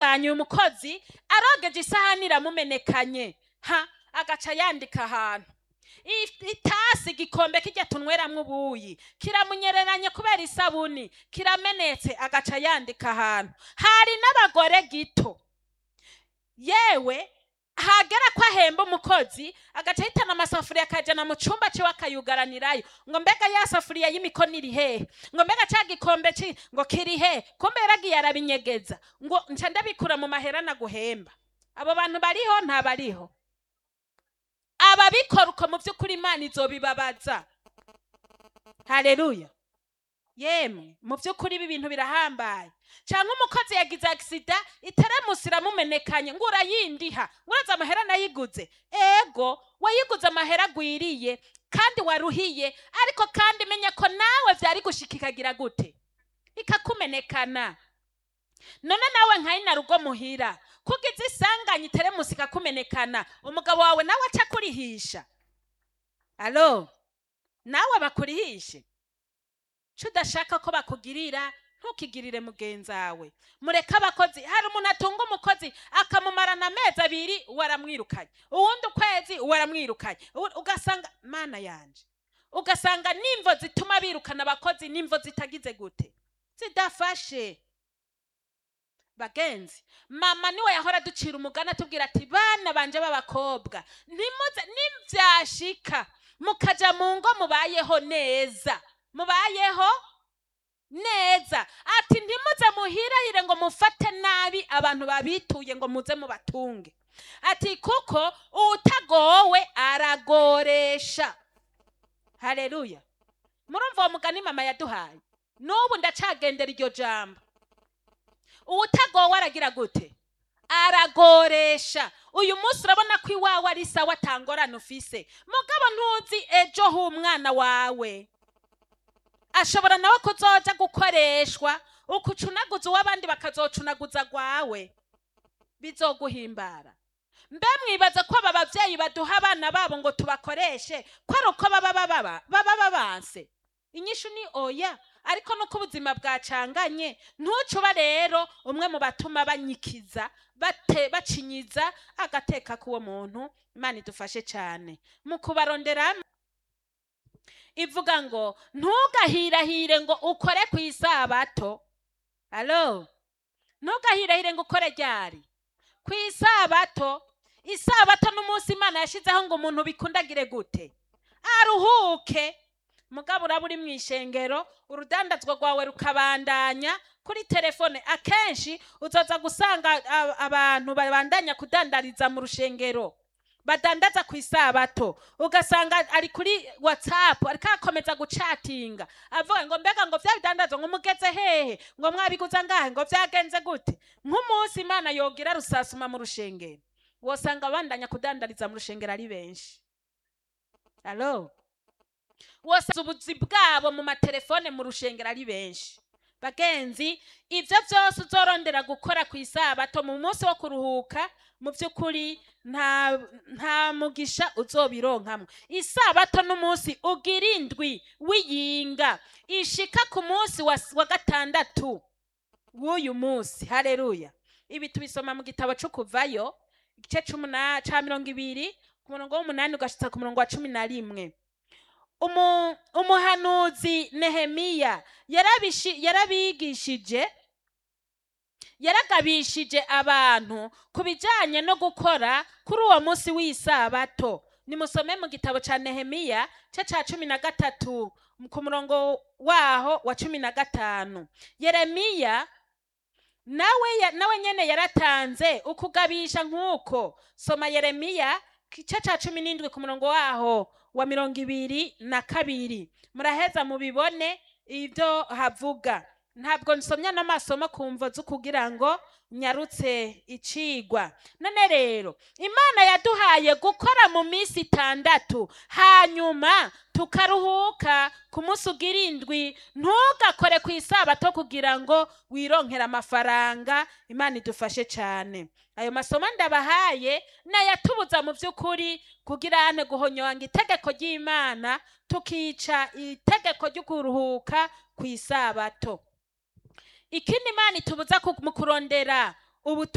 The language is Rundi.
atunganya uyu mukozi arogeje isahani iramumenekanye ha agaca yandika ahantu I- itasi igikombe kijya tunyweramwo ubuyi kiramunyereranye kubera isabuni kiramenetse agaca yandika ahantu hari n'abagore gito yewe hagera ko ahemba umukozi agaca ahitana amasafuriya akajana mu cyumba ciwe akayugaranirayo ngo mbega ya safuriya y'imikono iri hehe ngo mbega ca gikombe ci ngo kiri he kumbe yaragiye arabinyegeza ngo nca ndabikura mu mahera naguhemba abo bantu bariho ntabariho ababikora uko mu by'ukuri imana izobibabaza hareruya yemwe mu by'ukuri ibi bintu birahambaye cyangwa umukozi yagize agisida iteremusi iramumenekanye ngo urayindiha ngo uraza amahera nayiguze ego wayiguze amahera agwiriye kandi waruhiye ariko kandi menye ko nawe byari gushika ikagira gute ikakumenekana none nawe nkayina rugo muhira kugize isanganya iteremusi ikakumenekana umugabo wawe nawe aca akurihisha alo nawe bakurihishe co udashaka ko bakugirira ntukigirire mugenzi wawe mureke abakozi hari umuntu atunga umukozi akamumarana amezi abiri uwo aramwirukanye uwundi ukwezi uwo aramwirukanye uwu- ugasanga mana yanje ugasanga nimvo zituma birukana abakozi nimvo zitagize gute zidafashe bagenzi mama niwe yahora ducira umugani atubwira ati bana banje b'abakobwa ntimuze nibyashika mukaja mu ngo mubayeho neza mubayeho neza ati ntimuze muhirahire ngo mufate nabi abantu babituye ngo muze mubatunge ati kuko utagowe aragoresha hareruya murumva uwo mugani mama yaduhaye n'ubu ndacagendera iryo jambo uwutagowe aragira gute aragoresha uyu munsi urabona ko iwawe ari sawa atangorane ufise mugabo ntuzi ejo h'umwana wawe ashobora nawe kuzoja gukoreshwa ukucunaguza uw'abandi bakazocunaguza gwawe bizoguhimbara mbe mwibaza ko aba bavyeyi baduha abana babo ngo tubakoreshe ko ari uko baba baba baba babanse inyishu ni oya ariko nuko ubuzima bwacanganye ntucuba rero umwe mu batuma banyikiza bate bacinyiza agateka k'uwo muntu imana idufashe cyane mu kubarondera ivuga ngo ntugahirahire ngo ukore ku isabato alo ntugahirahire ngo ukore ryari ku isabato isabato n'umunsi imana yashyizeho ngo umuntu bikundagire gute aruhuke mugabo uraba uri mu ishengero urudandazwa rwawe rukabandanya kuri telefone akenshi uzoza gusanga a- abantu babandanya kudandariza mu rushengero badandaza ku isabato ugasanga ari kuri whatsapp ariko akomeza gucatinga avuga ngo mbega ngo vya bidandazwa ngo mugeze hehe ngo mwabiguza ngahe ngo vyagenze gute nk'umunsi imana yogira rusasuma mu rushengero wosanga abandanya kudandariza mu rushengero ari benshi alo wose ubuzi bwabo mu matelefone mu rushengero ari benshi bagenzi ibyo byose uzorondera gukora ku isabato mu munsi wo kuruhuka mu by'ukuri nta nta mugisha uzobironkamo isabato n'umunsi ugira indwi w'iyinga ishika ku munsi wa, wa gatandatu w'uyu munsi hareruya ibi tubisoma mu gitabo cyo kuvayo igice c'umuna- ca mirongo ibiri ku murongo w'umunani ugashitsa ku murongo wa cumi na rimwe umu- umuhanuzi nehemiya yarabishi- yarabigishije yaragabishije abantu ku bijyanye no gukora kuri uwo munsi w'isabato nimusome mu gitabo cya nehemiya cye cya cumi na gatatu ku murongo waho wa cumi na gatanu yeremiya nawe ya- nawe nyene yaratanze ukugabisha nk'uko soma yeremiya igice cya cumi n'indwi ku murongo waho wa mirongo ibiri na kabiri muraheza mubibone ibyo havuga ntabwo nsomya n'amasomo ku mvo zo kugira ngo nyarutse icigwa none rero imana yaduhaye gukora mu minsi itandatu hanyuma tukaruhuka ku munsi ugira indwi ntugakore ku isabato kugira ngo wironkere amafaranga imana idufashe cyane ayo masomo ndabahaye nayatubuza mu by'ukuri kugira ane guhonyanga itegeko ry'imana tukica itegeko ryo kuruhuka ku isabato ikindi imana itubuza ku- mu kurondera ubutu